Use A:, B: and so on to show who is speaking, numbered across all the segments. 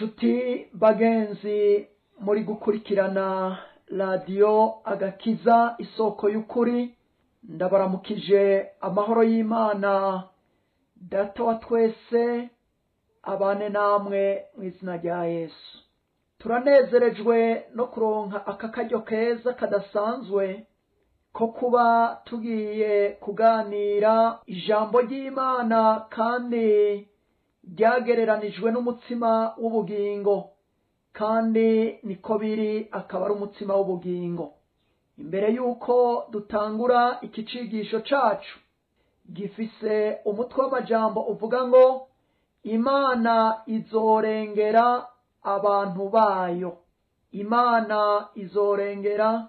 A: nshuti bagenzi muri gukurikirana radiyo agakiza isoko y'ukuri ndabaramukije amahoro y'imana data wa twese abane namwe mu izina rya yesu turanezerejwe no kuronka aka karyo keza kadasanzwe ko kuba tugiye kuganira ijambo ry'imana kandi ryagereranijwe n'umutsima w'ubugingo kandi niko biri akaba ari umutsima w'ubugingo imbere y'uko dutangura iki cigisho cacu gifise umutwe w'amajambo uvuga ngo imana izorengera abantu bayo imana izorengera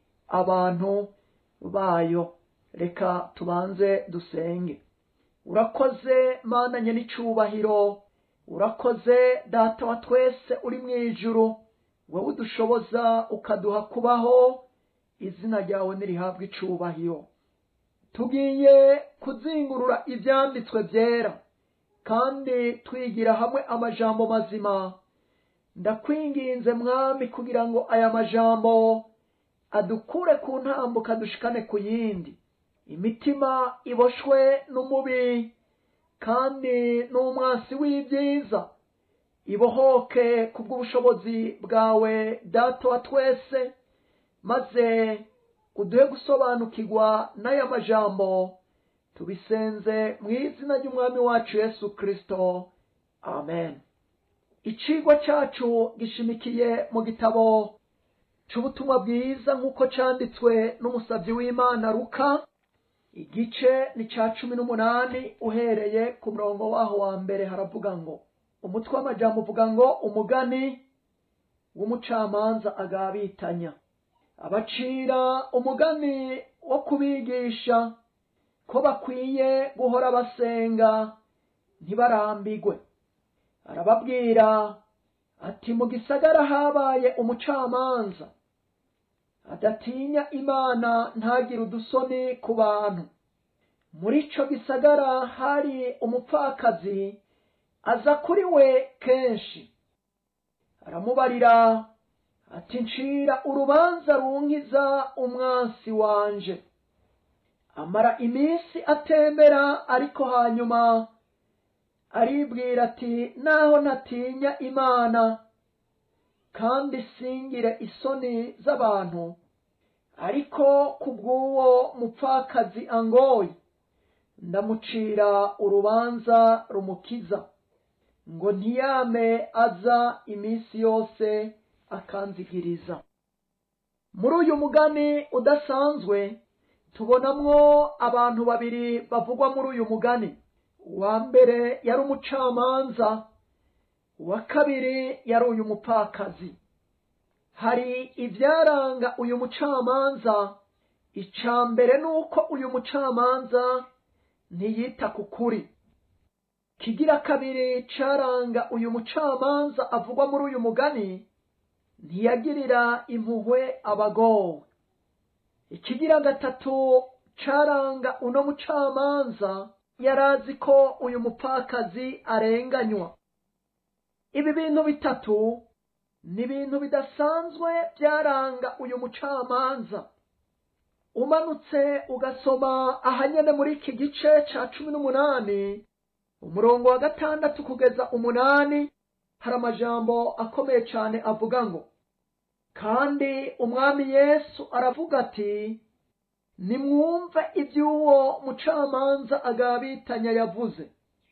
A: abantu bayo reka tubanze dusenge urakoze mana nyenicubahiro urakoze data wa twese uri mu ijuru wowe udushoboza ukaduha kubaho izina ryawe nirihabwa icubahiro tugiye kuzingurura ibyanditswe byera kandi twigira hamwe amajambo mazima ndakwinginze mwami kugira ngo aya majambo adukure ku ntambuka dushikane ku yindi imitima iboshwe n'umubi kandi n'umwansi w'ibyiza ibohoke ku bw'ubushobozi bwawe data wa twese maze uduhe gusobanukirwa n'aya majambo tubisenze mu izina ry'umwami wacu yesu kirisito amen icigwa cacu gishimikiye mu gitabo c'ubutumwa bwiza nk'uko canditswe n'umusavyi w'imana ruka igice ni ca cumi n'umunani uhereye ku murongo waho wa mbere haravuga ngo umutwe w'amajambo uvuga ngo umugani w'umucamanza agabitanya abacira umugani wo kubigisha ko bakwiye guhora basenga ntibarambigwe arababwira ati mu gisagara habaye umucamanza adatinya imana ntagire udusoni ku bantu muri ico gisagara hari umupfakazi aza kuri we kenshi aramubarira ati ncira urubanza runkiza umwansi wanje amara iminsi atembera ariko hanyuma aribwira ati naho ntatinya imana kandi singire isoni z'abantu ariko ku bw'uwo mupfakazi angoye ndamucira urubanza rumukiza ngo ntiyame aza iminsi yose akanzigiriza muri uyu mugani udasanzwe tubonamwo abantu babiri bavugwa muri uyu mugani uwa mbere yari umucamanza uwa kabiri yari uyu mupfakazi hari ibyaranga uyu mucamanza icya mbere ni uko uyu mucamanza ntiyita ku kuri kigira kabiri caranga uyu mucamanza avugwa muri uyu mugani ntiyagirira impuhwe abagowe ikigira gatatu caranga uno mucamanza yarazi ko uyu mupfakazi arenganywa ibi bintu bitatu ni ibintu bidasanzwe byaranga uyu mucamanza umanutse ugasoma ahanyene muri iki gice ca cumi n'umunani umurongo wa gatandatu kugeza umunani hari amajambo akomeye cyane avuga ngo kandi umwami yesu aravuga ati nimwumve iby'uwo mucamanza agabitanya yavuze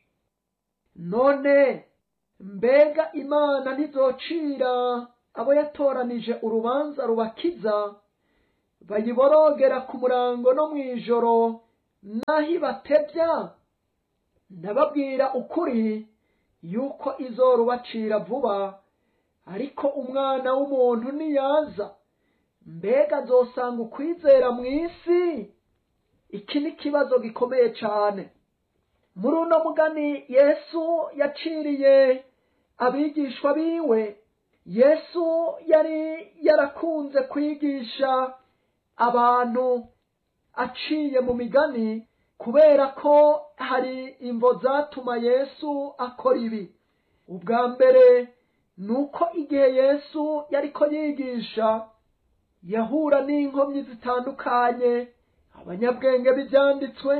A: none mbega imana ntizocira abo yatoranije urubanza rubakiza bayiborogera ku murango no mu ijoro naho ibatebya ndababwira ukuri yuko izorubacira vuba ariko umwana w'umuntu niyaza mbega azosanga ukwizera mu isi iki ni ikibazo gikomeye cyane muri uno mugani yesu yaciriye abigishwa biwe yesu yari yarakunze kwigisha abantu aciye mu migani kubera ko hari imvo zatuma yesu akora ibi ubwa mbere ni uko igihe yesu yariko yigisha yahura n'inkomyi zitandukanye abanyabwenge b'ibyanditswe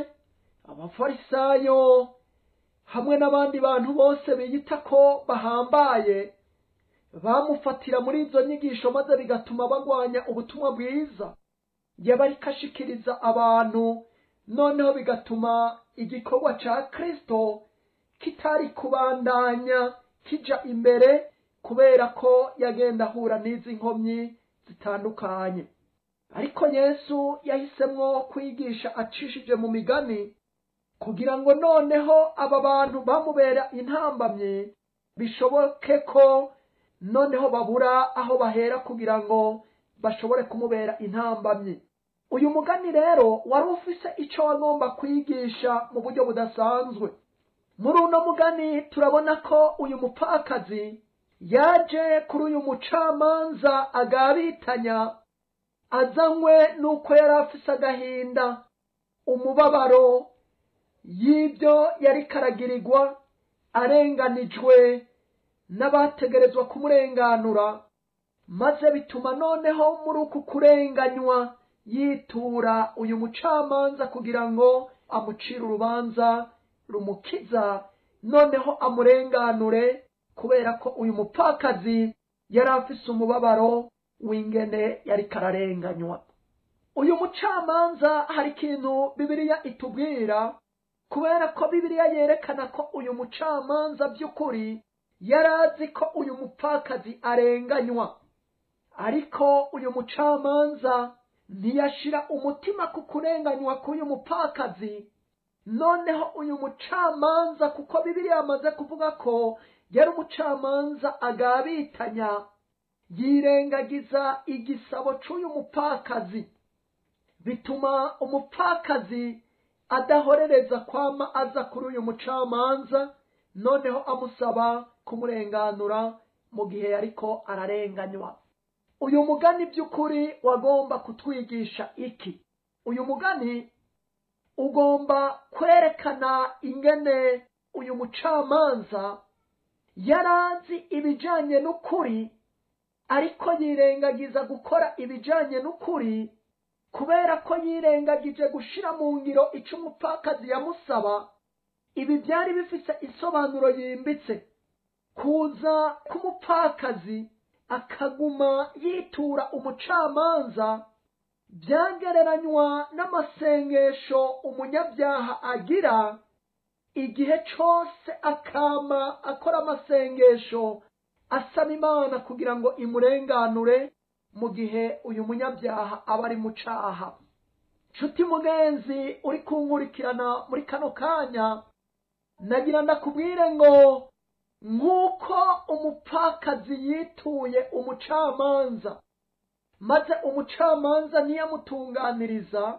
A: abafarisayo hamwe n'abandi bantu bose biyita ko bahambaye bamufatira muri izo nyigisho maze bigatuma bagwanya ubutumwa bwiza yaba ariko ashikiriza abantu noneho bigatuma igikorwa ca kristo kitari kubandanya kija imbere kubera ko yagenda ahura n'izi nkomyi zitandukanye ariko yesu yahisemwo kwigisha acishije mu migani kugira ngo noneho aba bantu bamubera intambamye bishoboke ko noneho babura aho bahera kugira ngo bashobore kumubera intambamye uyu mugani rero wari ufise icyo wagomba kwigisha mu buryo budasanzwe muri uno mugani turabona ko uyu mupfakazi yaje kuri uyu mucamanza agabitanya azanywe n'uko yari afise agahinda umubabaro y'ibyo yari karagirirwa arenganijwe n'abategerezwa kumurenganura maze bituma noneho muri uku kurenganywa yitura uyu mucamanza kugira ngo amucire urubanza rumukiza noneho amurenganure kubera ko uyu mupfakazi yari afise umubabaro w'ingene yari kararenganywa uyu mucamanza hari ikintu bibiliya itubwira kubera ko bibiliya yerekana ko uyu mucamanza by'ukuri yari azi ko uyu mupfakazi arenganywa ariko uyu mucamanza ntiyashira umutima ku kurenganywa k'uyu mupfakazi noneho uyu mucamanza kuko bibiliya yamaze kuvuga ko yari umucamanza agabitanya yirengagiza igisabo cy'uyu mupfakazi bituma umupfakazi adahorereza kwama aza kuri uyu mucamanza noneho amusaba kumurenganura mu gihe yariko ararenganywa uyu mugani by'ukuri wagomba kutwigisha iki uyu mugani ugomba kwerekana ingene uyu mucamanza yari azi ibijanye n'ukuri ariko yirengagiza gukora ibijanye n'ukuri kubera ko yirengagije gushira mu ngiro ico umupfakazi yamusaba ibi byari bifise isobanuro yimbitse kuza k'umupfakazi akaguma yitura umucamanza byagereranywa n'amasengesho umunyabyaha agira igihe cose akama akora amasengesho asaba imana kugira ngo imurenganure mu gihe uyu munyabyaha aba ari mu caha nshuti mugenzi uri kunkurikirana muri kano kanya nagira ndakubwire ngo nk'uko umupfakazi yituye umucamanza maze umucamanza ntiyamutunganiriza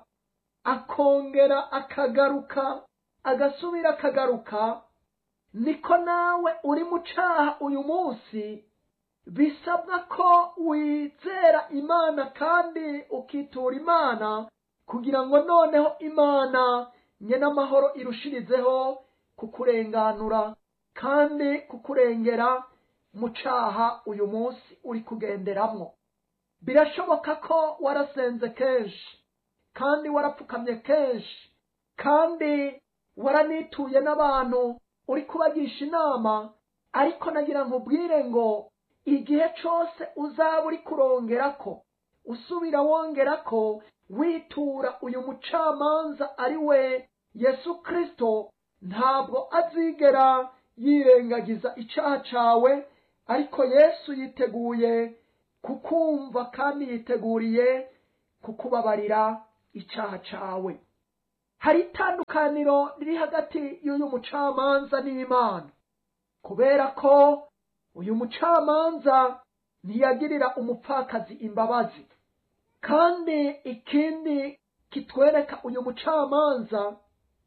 A: akongera akagaruka agasubira akagaruka niko nawe uri mu caha uyu munsi bisabwa ko wizera imana kandi ukitura imana kugira ngo noneho imana nyene amahoro irushirizeho kukurenganura kandi kukurengera mu caha uyu munsi uri kugenderamwo birashoboka ko warasenze kenshi kandi warapfukamye kenshi kandi waranituye n'abantu uri kubagisha inama ariko nagira nkubwire ngo igihe cose uzaba uri kurongerako usubira wongerako witura uyu mucamanza ari we yesu kristo ntabwo azigera yirengagiza icaha cawe ariko yesu yiteguye kukumva kandi yiteguriye kukubabarira icaha cawe hari itandukaniro riri hagati y'uyu mucamanza n'imana kubera ko uyu mucamanza ntiyagirira umupfakazi imbabazi kandi ikindi kitwereka uyu mucamanza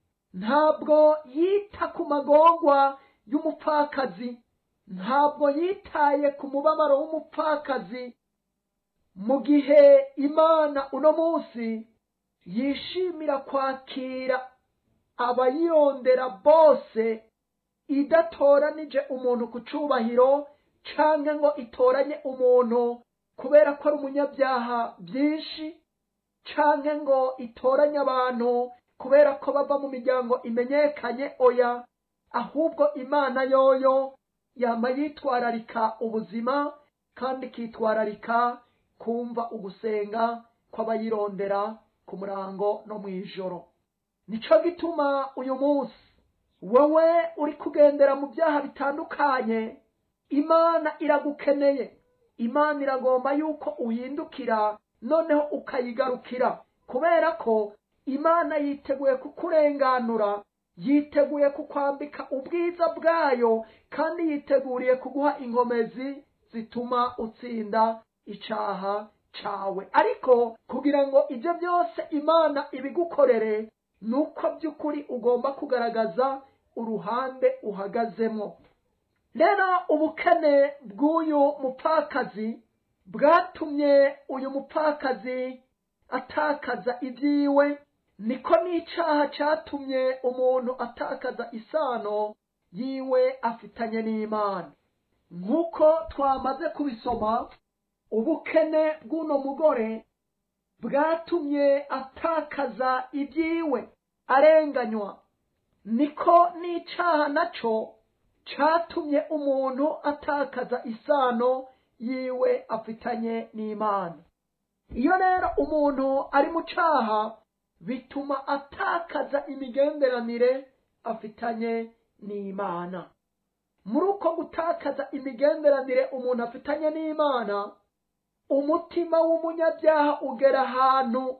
A: ntabwo yita ku magorwa y'umupfakazi ntabwo yitaye ku mubabaro w'umupfakazi mu gihe imana uno munsi yishimira kwakira abayirondera bose idatoranije umuntu ku cubahiro canke ngo itoranye umuntu kubera ko ari umunyabyaha byinshi canke ngo itoranye abantu kubera ko bava mu miryango imenyekanye oya ahubwo imana yoyo yama yitwararika ubuzima kandi ikitwararika kumva ugusenga kw'abayirondera ku murango no mu ijoro nico gituma uyu munsi wowe uri kugendera mu byaha bitandukanye imana iragukeneye imana iragomba yuko uhindukira noneho ukayigarukira kubera ko imana yiteguye kukurenganura yiteguye kukwambika ubwiza bwayo kandi yiteguriye kuguha inkomezi zituma utsinda icaha cawe ariko kugira ngo ibyo byose imana ibigukorere ni uko by'ukuri ugomba kugaragaza uruhande uhagazemo rero ubukene bw'uyu mupfakazi bwatumye uyu mupfakazi atakaza ibyiwe niko n'icaha catumye umuntu atakaza isano yiwe afitanye n'imana nk'uko twamaze kubisoma ubukene bw'uno mugore bwatumye atakaza ibyiwe arenganywa niko n'icaha naco catumye umuntu atakaza isano yiwe afitanye n'imana iyo rero umuntu ari mu caha bituma atakaza imigenderanire afitanye n'imana muri uko gutakaza imigenderanire umuntu afitanye n'imana umutima w'umunyabyaha ugera ahantu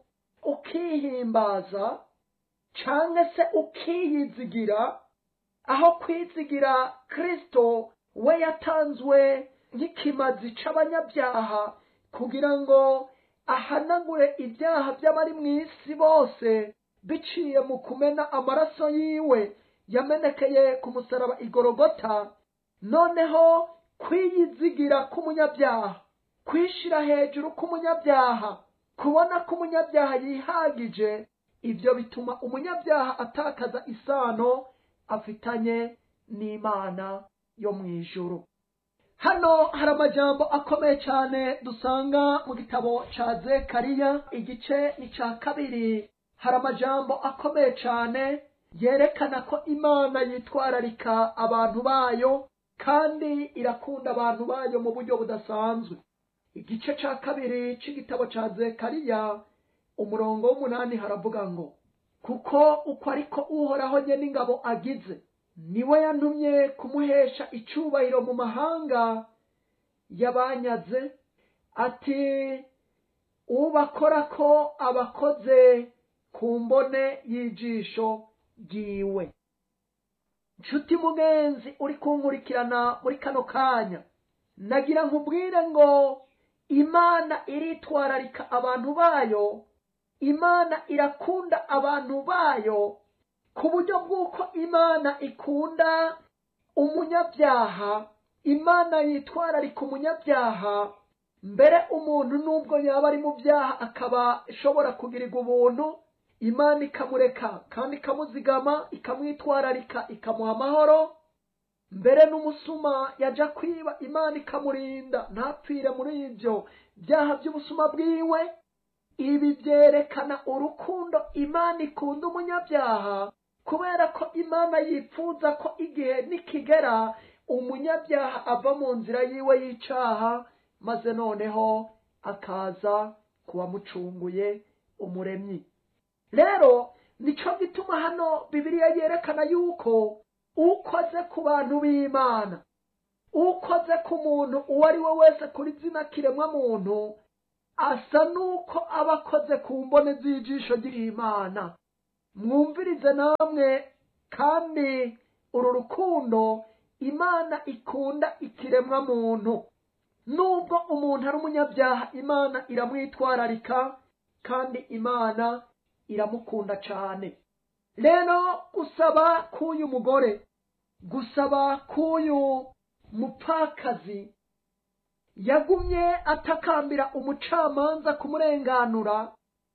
A: ukihimbaza canke se ukiyizigira aho kwizigira kristo we yatanzwe nk'ikimazi c'abanyabyaha kugira ngo ahanagure ibyaha by'abari mu isi bose biciye mu kumena amaraso yiwe yamenekeye ku musaraba igorogota noneho kwiyizigira k'umunyabyaha kwishira hejuru k'umunyabyaha kubona ko umunyabyaha yihagije ibyo bituma umunyabyaha atakaza isano afitanye n'imana yo mu ijuru hano hari amajambo akomeye cyane dusanga mu gitabo ca zekariya igice ni ca kabiri hari amajambo akomeye cyane yerekana ko imana yitwararika abantu bayo kandi irakunda abantu bayo mu buryo budasanzwe igice ca kabiri c'igitabo ca zekariya umurongo w'umunani haravuga ngo kuko uko ariko uhoraho nye n'ingabo agize niwe yantumye kumuhesha icubahiro mu mahanga yabanyaze ati ubakora ko abakoze ku mbone y'ijisho ryiwe nshuti mugenzi uri kunkurikirana muri kano kanya nagira nkubwire ngo imana iritwararika abantu bayo imana irakunda abantu bayo ku buryo bw'uko imana ikunda umunyabyaha imana yitwararika umunyabyaha mbere umuntu nubwo yaba ari mu byaha akaba ashobora kugirirwa ubuntu imana ikamureka kandi ikamuzigama ikamwitwararika ikamuha amahoro mbere n'umusuma yaja kwiba imana ikamurinda ntapfire muri ibyo byaha by'ubusuma bwiwe ibi byerekana urukundo imana ikunda umunyabyaha kubera ko imana yifuza ko igihe nikigera umunyabyaha ava mu nzira yiwe y'icaha maze noneho akaza kuwamucunguye umuremyi rero nico gituma hano bibiliya yerekana yuko ukoze ku bantu b'imana ukoze ku muntu uwo ari we wese kuri zina kiremwa muntu asa n'uko aba akoze ku mbone z'ijisho ry'imana mwumvirize namwe kandi uru rukundo imana ikunda ikiremwa muntu nubwo umuntu ari umunyabyaha imana iramwitwararika kandi imana iramukunda cyane rero gusaba k'uyu mugore gusaba k'uyu mupfakazi yagumye atakambira umucamanza kumurenganura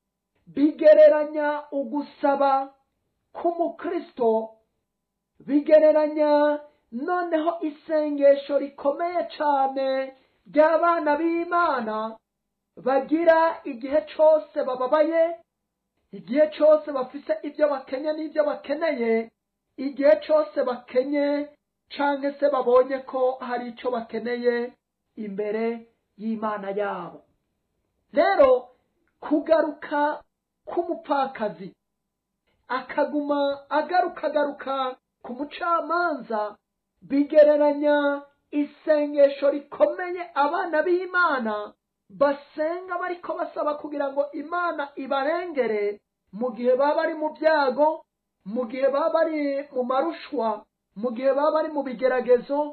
A: bigereranya ugusaba k'umukristo bigereranya noneho isengesho rikomeye cyane ry'abana b'imana bagira igihe cyose bababaye igihe cyose bafise ibyo bakenye n'ibyo bakeneye igihe cyose bakenye cyangwa se babonye ko hari icyo bakeneye imbere y'imana yabo rero kugaruka k'umupfakazi akaguma agaruka agaruka ku mucamanza bigereranya isengesho rikomeye abana b'imana basenga bariko basaba kugira ngo imana ibarengere mu gihe baba bari mu byago mu gihe baba bari mu marushwa mu gihe baba bari mu bigeragezo